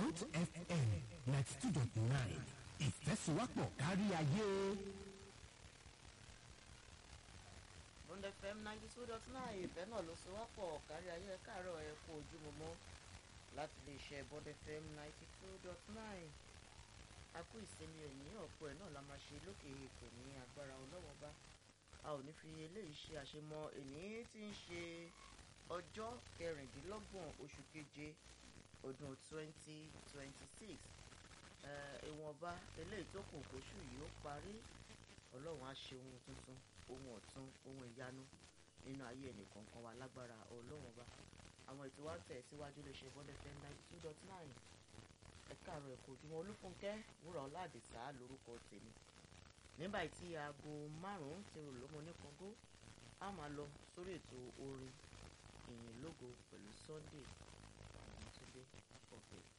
Bond FM ninety two dot nine ìfẹ́síwápọ̀ kárí ayé. Bond FM ninety two dot nine ìfẹ́ náà ló so wápọ̀ kárí ayé káàárọ̀ ẹ̀ kú ojúmọmọ láti lè ṣe Bond FM ninety two dot nine a kú ìsinmi òní ọ̀pọ̀ ẹ̀ náà la máa ṣe lókè èkó ní agbára ọlọ́wọ́ bá a ò ní fi eléyìí ṣe àṣemọ èní tí ń ṣe ọjọ́ kẹrìndínlọ́gbọ̀n oṣù keje ọdún twenty twenty six ìwọ̀nba eléyìí tó kù kóṣù yìí ó parí ọlọ́run á ṣe ohun tuntun ohun ọ̀tun ohun ìyanu nínú ayé ẹnìkọ̀ọ̀kan wa lágbára ọlọ́run ọba àwọn ètò wa ń tẹ̀ síwájú lè ṣe bọ́dẹ̀ fẹ́ ninety two dot nine ẹ̀ka àrò ẹ̀kọ́ ojúmọ́ olúfúnkẹ́ wúrà ọ̀làdìsá lórúkọ tèmi nígbà tí aago márùn-ún ti rò lọ́mọ ní kọ́ngó a máa lọ sórí ètò orin ìyìn lógo pẹ̀lú Sunday